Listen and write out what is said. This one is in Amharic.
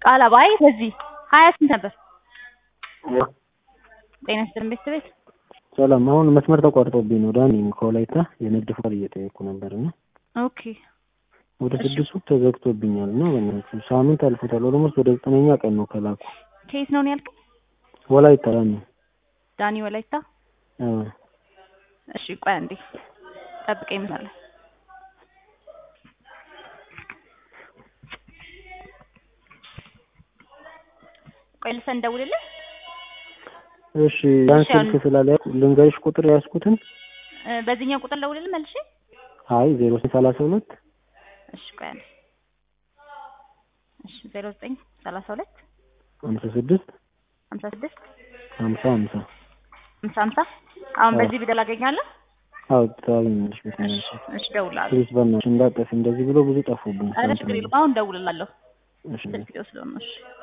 ቃላባ አይ በዚህ ሀያ ስንት ነበር? ጤና ይስጥልን ቤተሰቤት ሰላም። አሁን መስመር ተቋርጦብኝ ነው ዳኒ ከወላይታ የንግድ ፍቃድ እየጠየኩ ነበር እና ኦኬ ወደ ስድስቱ ተዘግቶብኛል እና በእናትህ ሳምንት አልፎታል። ኦልሞስት ወደ ዘጠነኛ ቀን ነው ከላኩ። ከየት ነው ያልከኝ? ወላይታ ዳኒ። ዳኒ ወላይታ። አዎ እሺ ቆይ አንዴ ጠብቀኝ ይመስላል። ቆይ ልሰን እንደውልልህ። እሺ ያን ስልክ ስላልያዝኩ ልንገርሽ ቁጥር ያዝኩትን። እ በዚህኛው ቁጥር ደውልልህ መልሼ። አይ ዜሮ ሰላሳ ሁለት እሺ ቆይ አንዴ። እሺ ዜሮ ዘጠኝ ሰላሳ ሁለት ሀምሳ ስድስት ሀምሳ ስድስት ሀምሳ ሀምሳ ሀምሳ ሀምሳ አሁን በዚህ ቢደል አገኛለሁ። አዎ ታገኛለሽ። በትንሽ እሺ እደውልልሃለሁ። ፕሊዝ በእናትሽ እንዳጠፊ እንደዚህ ብሎ ብዙ ጠፉብኝ። ኧረ ችግር የለም አሁን እደውልልሃለሁ። እሺ ስልክ ስለሆነ እሺ